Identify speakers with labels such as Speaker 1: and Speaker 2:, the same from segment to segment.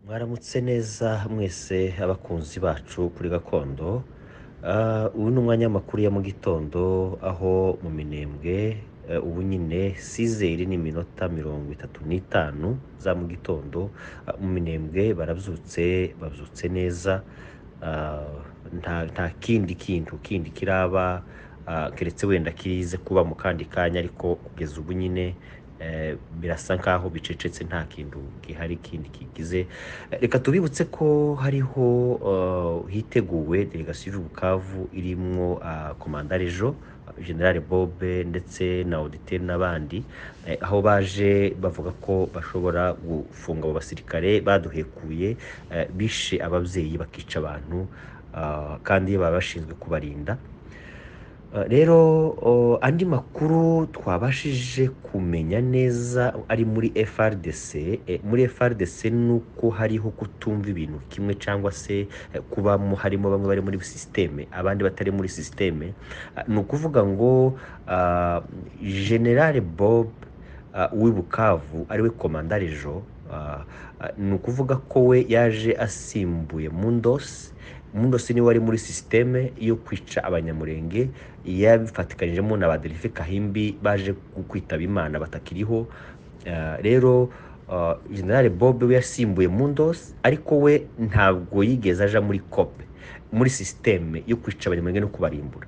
Speaker 1: mwaramutse neza mwese abakunzi bacu kuri gakondo Ah, uyu ni umwanya w'amakuru ya mu gitondo aho mu minembwe eh, ubu nyine sizeri ni iminota mirongo itatu n'itanu za mu gitondo Ah, mu minembwe barabyutse babyutse neza Ah, nta nta kindi kintu kindi kiraba ah, keretse wenda kirize kuba mu kandi kanya ariko kugeza ubu nyine eh, birasa nkaho bicecetse nta kintu gihari kindi kigize Eh, reka tubibutse ko hariho eh, hiteguwe delegasiyo y'ubukavu irimwo ah, komandare jo generale bob ndetse na auditeur n'abandi eh, aho baje bavuga ko bashobora gufunga abo basirikare baduhekuye eh, bishe ababyeyi bakica abantu ah, kandi baba bashinzwe kubarinda Uh, rero uh, andi makuru twabashije kumenya neza ari muri FRDC eh, muri FRDC nuko hariho kutumva ibintu kimwe cyangwa se eh, kubamo harimo bamwe bari muri systeme abandi batari muri systeme Ah, ni ukuvuga ngo ah, General Bob ah, w'i Bukavu ariwe komandare jo ah, ah, ni ukuvuga ko we yaje asimbuye Mundos Mundosi niwe wari muri sisiteme yo kwica abanyamurenge yabifatikanyijemo na ba Delphin Kahimbi baje kwitaba Imana batakiriho Ah, rero ah, General Bob we yasimbuye Mundos ariko we ntabwo yigeze aja muri COP muri sisiteme yo kwica abanyamurenge no kubarimbura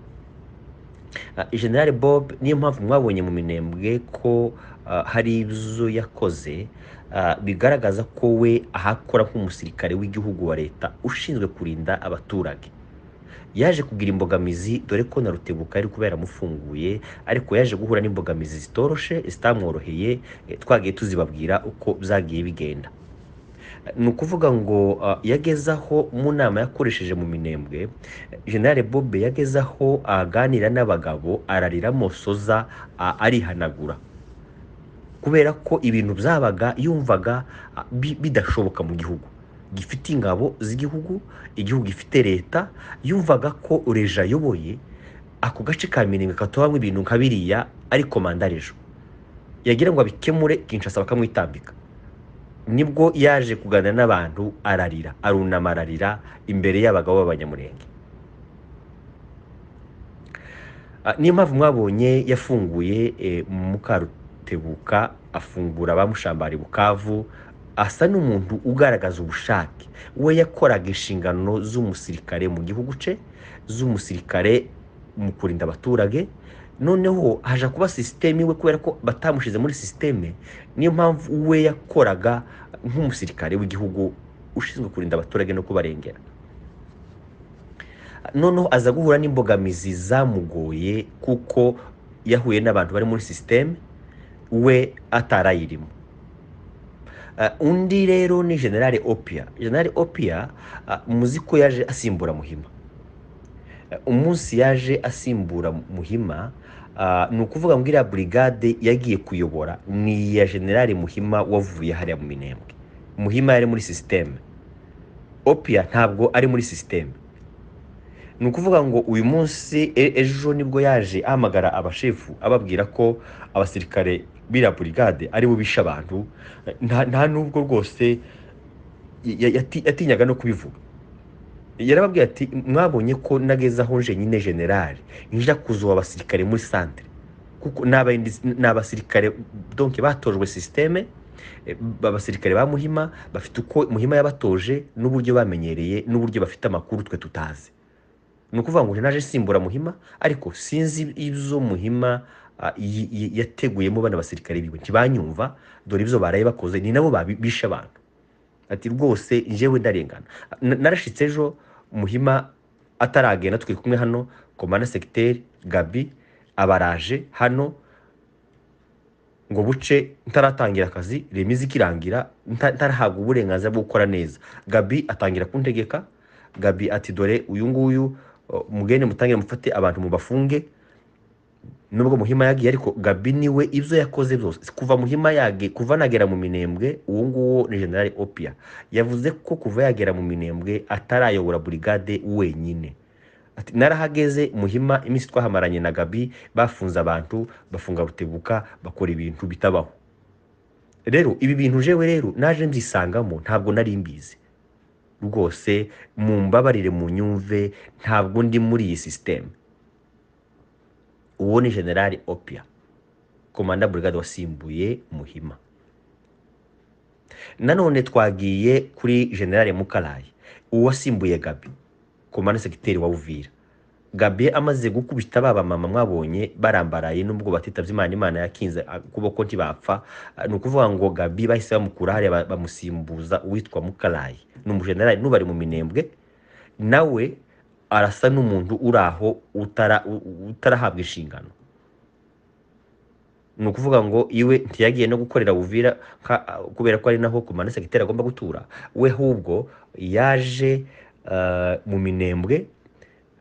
Speaker 1: Ah, General Bob niyo mpamvu mwabonye mu minembwe ko ah, hari ibyo yakoze ah, bigaragaza ko we ahakora nk'umusirikare w'igihugu wa leta ushinzwe kurinda abaturage yaje kugira imbogamizi dore ko na rutebuka yari kuba yaramufunguye ariko yaje guhura n'imbogamizi zitoroshe zitamworoheye eh, twagiye tuzibabwira uko byagiye bigenda ni ukuvuga ngo ah, yageze aho mu nama yakoresheje mu minembwe generale bobe yageze aho aganira n'abagabo ararira mosoza ah, arihanagura kubera ko ibintu byabaga yumvaga ah, bi- bidashoboka mu gihugu gifite ingabo z'igihugu igihugu gifite leta yumvaga ko reje ayoboye ako gace ka minembwe katubamo ibintu nka biriya ari komandarejo yagira ngo abikemure kinshasa bakamwitambika nibwo yaje kuganira n'abantu ararira arunama ararira imbere y'abagabo b'abanyamurenge Ah, niyo mpamvu mwabonye yafunguye eh, mukarutebuka afungura abamushambari bukavu asa n'umuntu ugaragaza ubushake we yakoraga inshingano z'umusirikare mu gihugu cye z'umusirikare mu kurinda abaturage noneho haja kuba sisiteme iwe kubera ko batamushize muri sisiteme niyo mpamvu we yakoraga nk'umusirikare w'igihugu ushinzwe kurinda abaturage no kubarengera noneho aza guhura n'imbogamizi zamugoye kuko yahuye n'abantu bari muri sisiteme we atarayirimo Ah, undi rero ni generale opia generale opia ah, muzi ko yaje asimbura muhima Ah, umunsi yaje asimbura muhima ah, ni ukuvuga ngo iriya burigade yagiye kuyobora ni iya generale muhima wavuye hariya mu minembwe muhima yari muri sisiteme opia ntabwo ari muri sisiteme ni ukuvuga ngo uyu munsi e- ejo nibwo yaje ahamagara abashefu ababwira ko abasirikare b'iriya burigade aribo bishe abantu nta nta n'ubwo rwose ya- yati- yatinyaga no kubivuga yarababwiye ati mwabonye ko nageze aho nje nyine generale nja kuzuba abasirikare muri santere kuko ni abaindi- ni abasirikare donke batojwe sisiteme abasirikare ba muhima bafite uko muhima yabatoje n'uburyo bamenyereye n'uburyo bafite amakuru twe tutazi ni ukuvuga ngo naje simbura muhima ariko sinzi ibyo muhima ah, yi- yi- yateguyemo bano basirikare biwe ntibanyumva dore ibyo baraye bakoze ni nabo babi- bishe abantu ati rwose njyewe ndarengana Na- narashitse ejo muhima ataragenda turi kumwe hano komanda segiteri gabi abaraje hano ngo buce ntaratangira akazi remizi ikirangira nta- ntarahabwa uburenganzira bwo gukora neza gabi atangira kuntegeka gabi ati dore uyu nguyu o, mugende mutangire mufate abantu mubafunge nubwo muhima yagiye ariko gabi niwe ibyo yakoze byose kuva muhima yagiye kuva nagera mu minembwe uwo nguwo ni generale opia yavuze ko kuva yagera mu minembwe atarayobora burigade wenyine Ati, narahageze muhima iminsi twahamaranye na gabi bafunze abantu bafunga rutebuka bakora ibintu bitabaho rero ibi bintu jewe rero naje mbyisangamo ntabwo nari mbizi rwose mu mbabarire mu nyumve ntabwo ndi muri iyi sisiteme uwo ni generali opia komanda burigade wasimbuye muhima nanone twagiye kuri generale mukarayi uwasimbuye gabi komanda segiteri wa uvira gabi amaze gukubita ba bamama mwabonye barambaraye n'ubwo batitabye imana imana yakinze ukuboko ntibapfa ni ukuvuga ngo gabi bahise bamukura hariya bamusimbuza uwitwa mukarayi ni umujenerali n'ubari mu minembwe nawe arasa n'umuntu uri aho utara- utarahabwa inshingano ni ukuvuga ngo iwe ntiyagiye no gukorera buvira kubera ko ari naho komanda segiteri agomba gutura we ahubwo yaje eh, mu minembwe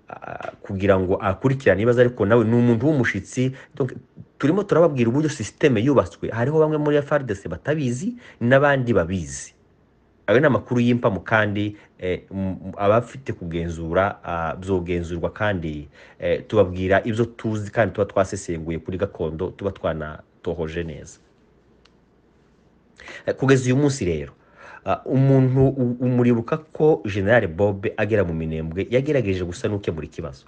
Speaker 1: ah, kugira ngo akurikirane ibibazo ariko nawe ni umuntu w'umushitsi Donc, turimo turababwira uburyo sisiteme yubatswe hariho bamwe muri FARDC batabizi n'abandi babizi ayo ni amakuru y'impamo kandi eh, m- abafite kugenzura ah, byogenzurwa kandi eh, tubabwira ibyo tuzi kandi tuba twasesenguye kuri gakondo tuba twanatohoje neza Eh, kugeza uyu munsi rero ah, umuntu u- umuribuka ko generale bob agera mu minembwe yagerageje gusa n'ukemura ikibazo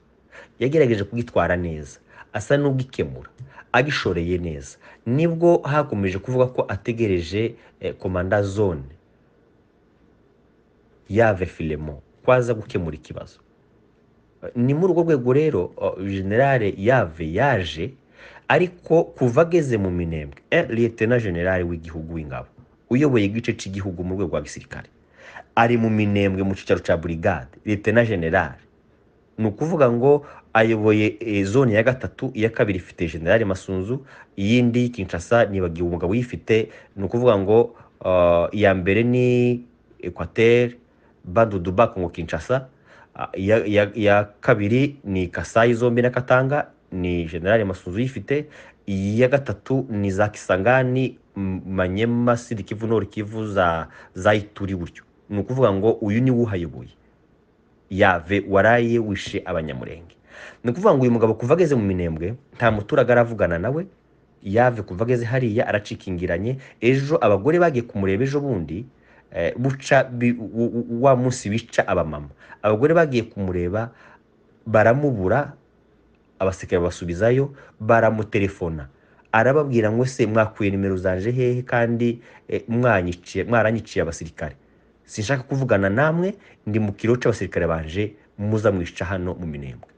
Speaker 1: yagerageje kugitwara neza asa n'ugikemura agishoreye neza nibwo hakomeje kuvuga ko ategereje eh, komanda zone yave filemo ko aza gukemura ikibazo Eh, ni muri urwo rwego rero oh, generale yave yaje ariko kuva ageze mu minembwe eh, liyetena generale w'igihugu w'ingabo uyoboye igice cy'igihugu mu rwego rwa gisirikare ari mu minembwe mu cyicaro cya burigade liyetena generale ni ukuvuga ngo ayoboye eh, zone ya gatatu iya kabiri ifite generale masunzu iyindi kinshasa nibagiwe umugabo uyifite ni ukuvuga ngo ah, iya mbere ni ekwateri baduduba kongo kinshasa Ah, iya iya- iya kabiri ni kasayi zombi na katanga ni generale masunzu uyifite iya gatatu ni za kisangani M- manyema sidi kivu nord kivu za za ituri gutyo ni ukuvuga ngo uyu niwe uhayoboye yave waraye wishe abanyamurenge ni ukuvuga ngo uyu mugabo kuva ageze mu minembwe nta muturage aravugana nawe yave kuva ageze hariya aracikingiranye ejo abagore bagiye kumureba ejo bundi eh, buca bi- u- u- wa munsi bica abamama abagore bagiye kumureba baramubura abasirikare basubizayo baramutelefona arababwira ngo se mwakuye nimero zanje hehe kandi eh, mwanyiciye mwaranyiciye abasirikare sinshaka kuvugana namwe ndi mu kiro cy'abasirikare banje muza mwica hano mu minembwe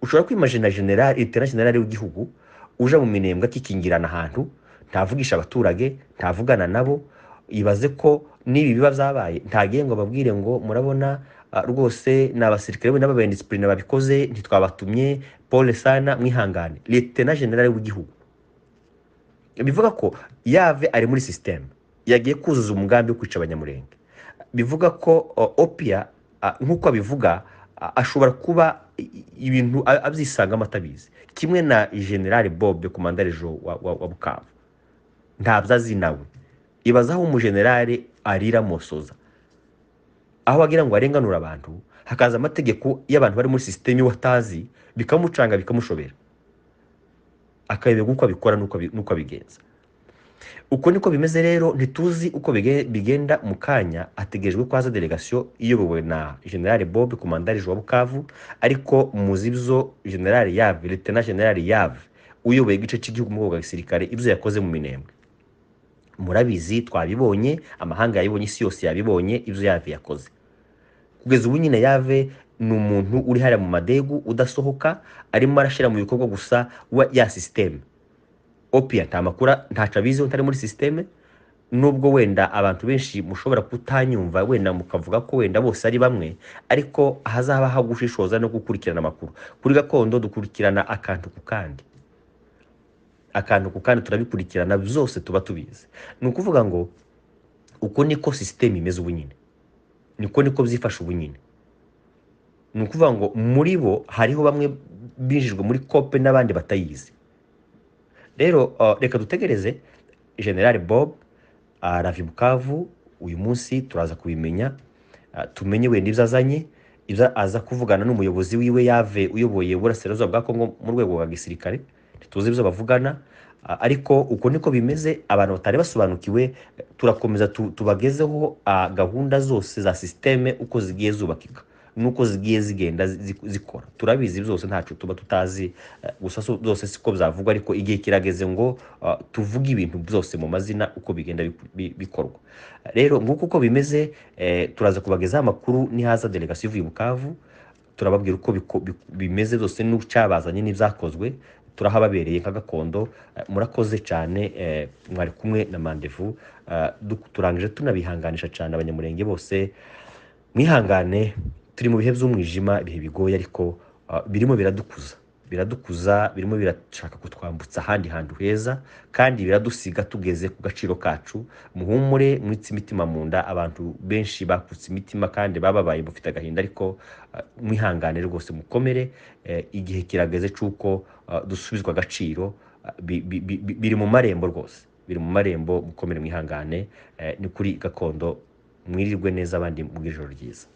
Speaker 1: ushobora kwimajina general itera general w'igihugu uje mu minembwe akikingirana ahantu ntavugisha abaturage ntavugana nabo ibaze ko n'ibi biba byabaye ntagiye ngo ababwire ngo murabona ah, rwose ni abasirikare be n'ababendisipurine babikoze ntitwabatumye pole sana mwihangane liyetena general w'igihugu bivuga ko yave ari muri sisiteme yagiye kuzuza umugambi wo kwica abanyamurenge bivuga ko o, opia a, nk'uko abivuga a- ashobora kuba i- i- ibintu a- abyisangamo atabizi kimwe na generale bob komandarejo wa, wa, wa bukavu ntabyo azi nawe ibaza aho umujenerale arira amosoza aho wagira ngo arenganura abantu hakaza amategeko y'abantu bari muri sisiteme watazi bikamucanga bikamushobera akayoberwa uko abikora n'uko abi- n'uko abigenza uko niko bimeze rero ntituzi uko bige- bigenda mu kanya hategerejwe ko haza delegasiyo iyobowe na generale bob komandarije wa bukavu ariko muzi ibyo generale yave letena generale yave uyoboye igice cy'igihugu mu bwoko bwa gisirikare ibyo yakoze mu minembwe murabizi twabibonye amahanga yabibonye isi yose yabibonye ibyo yave yakoze kugeza ubu nyine yave ni umuntu uri hariya mu madegu udasohoka arimo arashyira mu bikorwa gusa wa ya sisiteme opia nta makuru ntaco abiziho ntari muri sisiteme nubwo wenda abantu benshi mushobora kutanyumva wenda mukavuga ko wenda bose ari bamwe ariko hazaba ho gushishoza no gukurikirana amakuru kuri gakondo dukurikirana akantu ku kandi akantu ku kandi turabikurikirana byose tuba tubizi ni ukuvuga ngo uko niko sisiteme imeze ubu nyine niko niko byifashe ubu nyine ni ukuvuga ngo muri bo hariho bamwe binjijwe muri kope n'abandi batayizi rero uh, reka dutegereze general bob aravi bukavu uyu munsi turaza kubimenya uh, tumenye wenda ibyo azanye ibyo aza kuvugana n'umuyobozi wiwe yave uyoboye uburasirazuba bwa kongo mu rwego rwa gisirikare ntituzi ibyo bavugana Ah, ariko uko niko bimeze abantu batari basobanukiwe turakomeza tu- tubagezeho ah, gahunda zose za sisiteme uko zigiye zubakika nuko zigiye zigenda zi- zikora turabizi byose ntacu tuba tutazi eh, gusa so- zose siko byavuga ariko igihe kirageze ngo ah, tuvuge ibintu byose mu mazina uko bigenda biku- bi- bikorwa rero nguko uko bimeze eh, turaza kubagezaho amakuru nihaza delegasiyo ivuye i bukavu turababwira uko biko- biko- bimeze byose n'ucabazanye n'ibyakozwe turahababereye nka gakondo eh, murakoze cyane eh, mwari kumwe na mandevu eh, du- turangije tunabihanganisha cyane abanyamurenge bose mwihangane turi mu bihe by'umwijima ibihe bigoye ariko ah, birimo biradukuza biradukuza birimo birashaka kutwambutsa ahandi hantu heza kandi biradusiga tugeze ku gaciro kacu muhumure mwitse imitima mu nda abantu benshi bakutse imitima kandi bababaye bafite agahinda ariko ah, mwihangane rwose mukomere eh, igihe kirageze cy'uko ah, dusubizwa agaciro ah, bi- bi- bi- bi- biri mu marembo rwose biri mu marembo mukomere mwihangane eh, ni kuri gakondo mwirirwe neza abandi mubw'ijoro ryiza